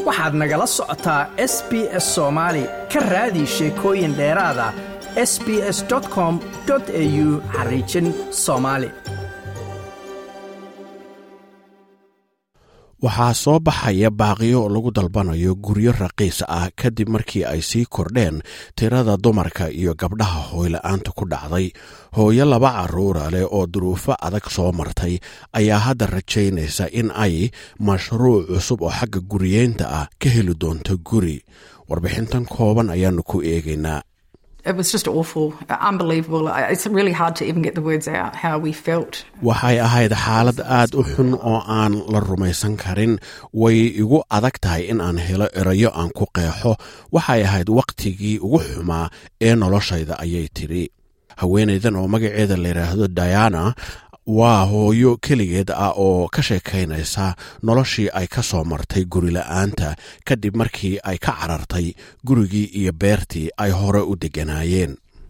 waxaad nagala socotaa s b s soomaali ka raadi sheekooyin dheeraada s b s com au xariijin soomaali waxaa soo baxaya baaqiyo lagu dalbanayo guryo raqiis ah kadib markii ay sii kordheen tirada dumarka iyo gabdhaha hooyla-aanta ku dhacday hooyo laba caruura leh oo duruufo adag soo martay ayaa hadda rajaynaysa in ay mashruuc cusub oo xagga guriyeynta ah ka heli doonto guri warbixintan kooban ayaanu ku eegaynaa waxay ahayd xaalad aad u xun oo aan la rumaysan karin way igu adag tahay in aan helo erayo aan ku qeexo waxay ahayd wakhtigii ugu xumaa ee noloshayda ayay tidhi haweenaydan oo magaceeda layidhaahdo diana waa hooyo keligeed ah oo ka sheekaynaysa noloshii ay ka soo martay gurila'aanta kadib markii ay ka carartay gurigii iyo beertii ay hore u degganaayeen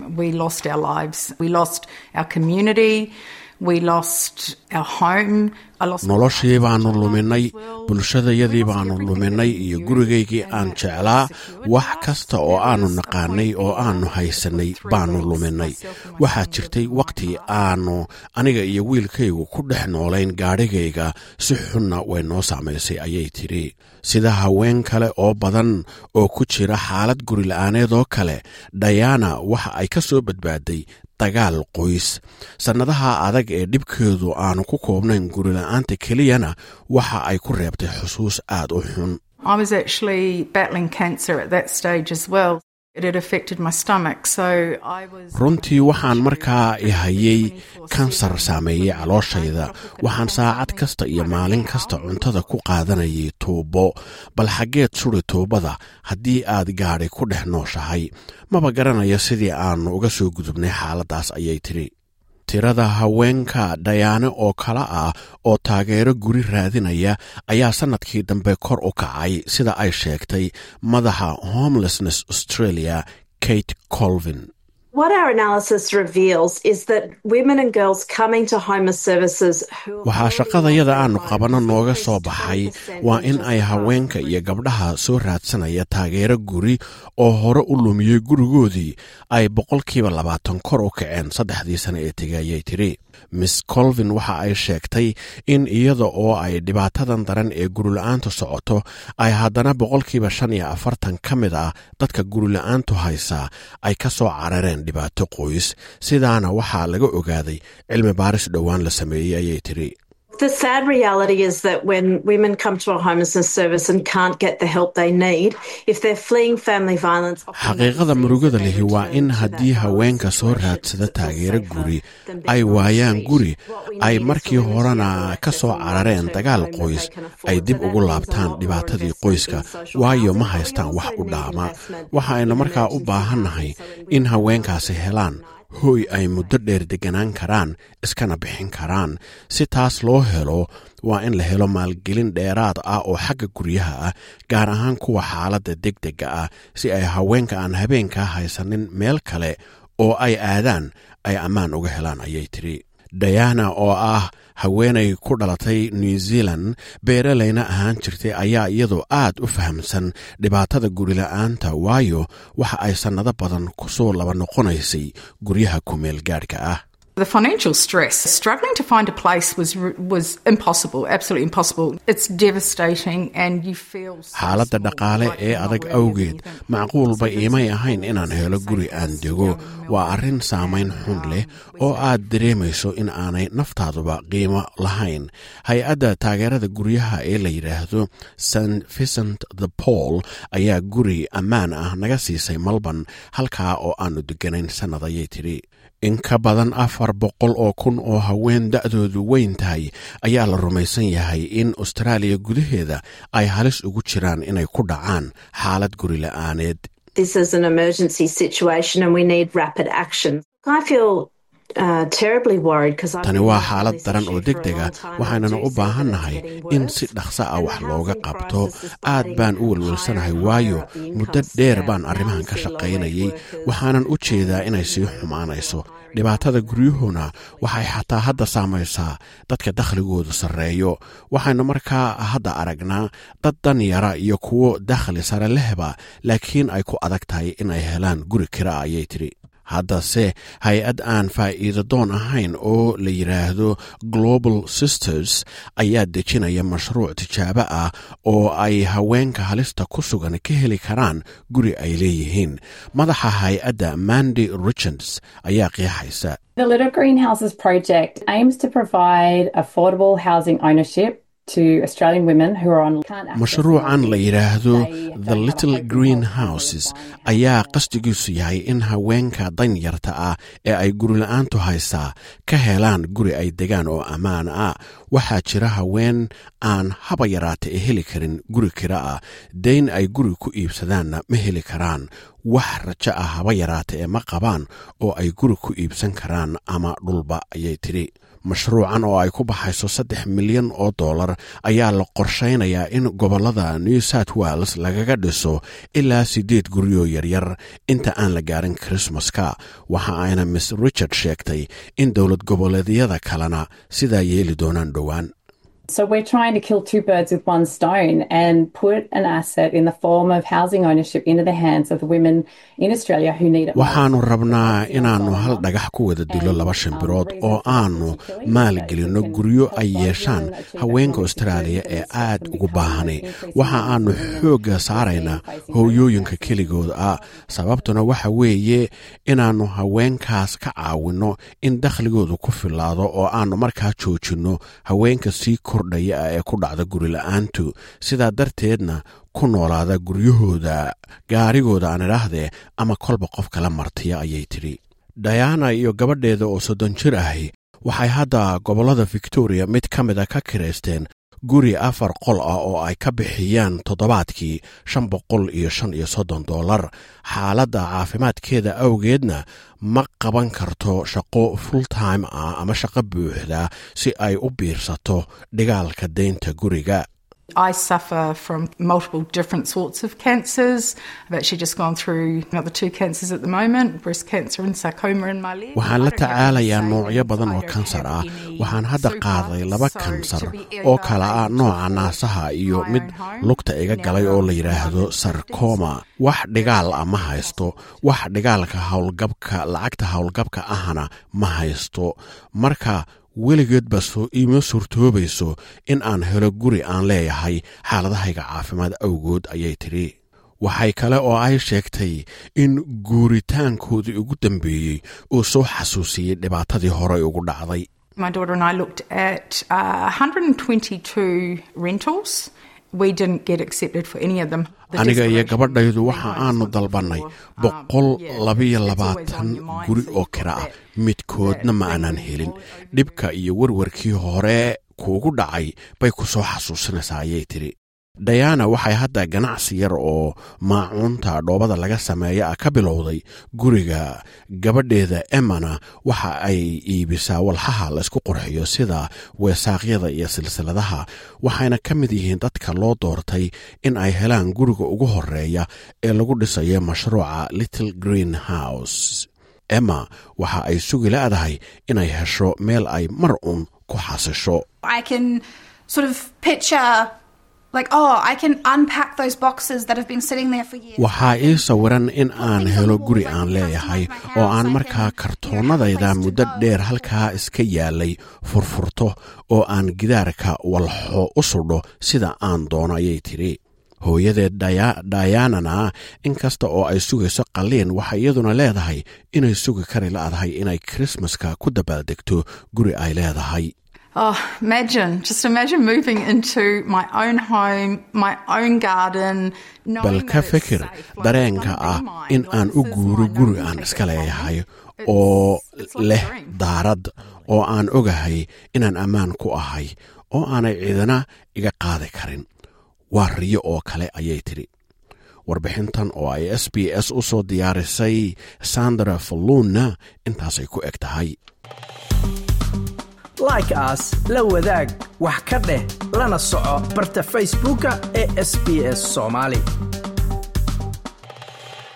noloshii baanu luminay bulshadayadii baanu luminay iyo gurigaygii aan jeclaa wax kasta oo aanu naqaanay oo aanu haysanay baanu luminay waxaa jirtay wakhti aanu aniga iyo wiilkaygu ku dhex noolayn gaadhigayga si xunna way noo saamaysay ayay tidhi sida haween kale oo badan oo ku jira xaalad gurila'aaneed oo kale dayana waxa ay ka soo badbaaday dagaal qoys sannadaha adag ee dhibkeedu aanu ku koobnayn gurila'aanta keliyana waxa ay ku reebtay xusuus aad u xun runtii waxaan markaa ihayay kansar saameeyey calooshayda waxaan saacad kasta iyo maalin kasta cuntada ku qaadanayay tuubo bal xaggeed suri tuubada haddii aad gaadhi ku dhex nooshahay maba garanayo sidii aannu uga soo gudubnay xaaladdaas ayay tidhi tirada haweenka dhayaane oo kale ah oo taageero guri raadinaya ayaa sannadkii dambe kor u kacay sida ay sheegtay madaxa homelessness australia kate colvin waxaa shaqadayada aanu qabanno nooga soo baxay waa in ay haweenka iyo gabdhaha soo raadsanaya taageero guri oo hore u lumiyey gurigoodii ay boqolkiiba labaatan kor u kaceen saddexdii sane ee tegay ayay tidhi miss colvin waxa ay sheegtay in iyada oo ay dhibaatadan daran ee gurila'aantu socoto ay haddana boqolkiiba shan iyo afartan ka mid ah dadka gurila'aantu haysa ay ka soo carareen dhibaato qoys sidaana waxaa laga ogaaday cilmi baaris dhowaan la sameeyey ayay tidhi The sad reality is that when women come to a homelessness service and can't get the help they need, if they're fleeing family violence... xaqiiqada murugada lihi waa in haddii haweenka soo raadsada taageero guri ay waayaan guri ay markii horena ka soo carareen dagaal qoys ay dib ugu laabtaan dhibaatadii qoyska waayo ma haystaan wax u dhaama waxaaynu markaa u baahannahay in haweenkaasi helaan hooy ay muddo dheer deganaan karaan iskana bixin karaan si taas loo helo waa in la helo maalgelin dheeraad ah oo xagga guryaha ah gaar ahaan kuwa xaaladda deg dega ah si ay haweenka aan habeenkaa haysanin meel kale oo ay aadaan ay ammaan uga helaan ayay tidhi dayana oo ah haweenay ku dhalatay new zealand beeralayna ahaan jirtay ayaa iyadoo aad u fahamsan dhibaatada gurila'aanta waayo waxa ay sannado badan ku soo laba noqonaysay guryaha kumeel gaadhka ah The financial stress, struggling to find a place was was impossible, absolutely impossible. It's devastating and you feel xaaladda dhaqaale ee adag awgeed macquulba iimay ahayn inaan helo guri aan dego waa arrin saamayn xun leh oo aad dareemayso in aanay naftaaduba qiimo lahayn hay-adda taageerada guryaha ee la yidhaahdo st vicent the paul ayaa guri ammaan ah naga siisay malban halkaa oo aanu deganayn sannad ayay tidhi in ka badan afar boqol oo kun oo haween da'doodu weyn tahay ayaa la rumaysan yahay in austraaliya gudaheeda ay halis ugu jiraan inay ku dhacaan xaalad guri la'aaneed This is an emergency situation and we need rapid action. I feel tani waa xaalad daran oo deg dega waxaynana u baahannahay in si dhaqso ah wax looga qabto aad baan u welwelsanahay waayo muddo dheer baan arrimahan ka shaqaynayay waxaanan u jeedaa inay sii xumaanayso dhibaatada guryuhuna waxay xataa hadda saamaysaa dadka dakhligoodu sarreeyo waxaynu markaa hadda aragnaa dad danyara iyo kuwo dakhli sare lehba laakiin ay ku adag tahay inay helaan guri kira ayay tidhi haddase hay-ad aan faa'iido doon ahayn oo la yidhaahdo global sisters ayaa dejinaya mashruuc tijaabo ah oo ay haweenka halista ku sugan ka heli karaan guri ay leeyihiin madaxa hay-adda mandy richards ayaa qeexaysa The Little Greenhouses project aims to provide affordable housing ownership to Australian women who are on can't access mashruucan la yidhaahdo They the don't little have a green place to houses live on. ayaa qasdigiisu yahay in haweenka danyarta ah ee ay gurila'aantu haysaa ka helaan guri ay degaan oo ammaan ah waxaa jira haween aan haba yaraata ee heli karin guri kira ah dayn ay guri ku iibsadaanna ma heli karaan wax rajo ah haba yaraata ee ma qabaan oo ay guri ku iibsan karaan ama dhulba ayay tidhi mashruucan oo ay ku baxayso saddex milyan oo dollar ayaa la qorshaynayaa in gobollada new south wales lagaga dhiso ilaa siddeed guryoo yaryar inta aan la gaarin krismaska waxa ayna miss richard sheegtay in dowlad goboleedyada kalena sidaa yeeli doonaan dhowaan So we're trying to kill two birds with one stone and put an asset in the form of housing ownership into the hands of the women in Australia who need it. most. waxaannu rabnaa inaannu hal dhagax ku wada dilo laba shimbirood oo aannu maalgelinno guryo ay yeeshaan haweenka austraaliya ee aad ugu baahani waxa aannu xoogga saaraynaa hooyooyinka keligooda ah sababtuna waxa weeye inaannu haweenkaas ka caawinno in dakhligoodu ku filaado oo aannu markaa joojinno haweenka sii kordhaya ah ee ku dhacda gurila'aantu sidaa darteedna ku noolaada guryahooda gaarigooda aan idhaahdee ama kolba qof kala martiya ayay tidhi dayana iyo gabadheeda oo soddon jir ahi waxay hadda gobollada victoria mid ka mida ka kiraysteen guri afar qol ah oo ay ka bixiyaan toddobaadkii shan boqol iyo shan iyo soddon dollar xaaladda caafimaadkeeda awgeedna ma qaban karto shaqo full time ah ama shaqo buuxda si ay u biirsato dhigaalka deynta guriga I suffer from multiple different sorts of cancers. I've actually just gone through another two cancers at the moment breast cancer and sarcoma in my leg. waxaan la tacaalayaa noocyo badan oo kansar ah waxaan hadda qaaday laba kansar oo kala ah nooca naasaha iyo mid lugta iga galay oo la yidhaahdo sarkoma wax dhigaal ah ma haysto wax dhigaalka howlgabka lacagta howlgabka ahna ma haysto marka weligeedba soo iima suurtoobayso in aan helo guri aan leeyahay xaaladahayga caafimaad awgood ayay tidhi waxay kale oo ay sheegtay in guuritaankoodii ugu dambeeyey uu soo xasuusiyey dhibaatadii horey ugu dhacday My daughter and I looked at uh, 122 rentals. We didn't get accepted for any of them. The aniga iyo desperation gabadhaydu we waxa hired aanu somebody dalbannay for, um, boqol yeah, labiyo it's always labaatan on your mind, guri so oo you've kira got ah that- midkoodna ma that aanan thing helin all over dhibka iyo warwarkii hore kuugu dhacay bay ku soo xasuusinaysaa ayay tidhi dayana waxay hadda ganacsi yar oo maacuunta dhoobada laga sameeya ah ka bilowday guriga gabadheeda emana waxa ay iibisaa walxaha laysku qurxiyo sida weesaaqyada iyo silsiladaha waxayna ka mid yihiin dadka loo doortay in ay helaan guriga ugu horeeya ee lagu dhisayo mashruuca little green house emma waxa ay sugi leedahay inay hesho meel ay mar uun ku xasisho I can sort of picture, like, oh, I can unpack those boxes that have been sitting there for years. waxaa ii sawiran in aan helo guri aan leeyahay oo aan markaa kartoonnadayda muddo dheer halkaa iska yaalay furfurto oo aan gidaarka walxo u sudho sida aan doono ayay tidhi hooyadeed Daya- dayanana inkasta oo ay sugayso qalliin waxay iyaduna leedahay inay sugi kari la'dahay inay krismaska ku dabaaldegto guri ay leedahay Oh, imagine, just imagine moving into my own home, my own garden. knowing bal that ka it's fikir safe. Like, dareenka it's gonna ah be mine. in Like, aan this u is guuro mine. guri Nothing aan can iska take it from leeyahay me. It's- oo it's like a leh dream. daarad oo aan ogahay inaan ammaan ku ahay oo aanay ciidana iga qaadi karin waa riyo oo kale ayay tidhi warbixintan oo ay s b s u soo diyaarisay sandra falluunna intaasay ku eg tahay like aas la wadaag wax ka dheh lana soco barta facebooka ee sb s soomaali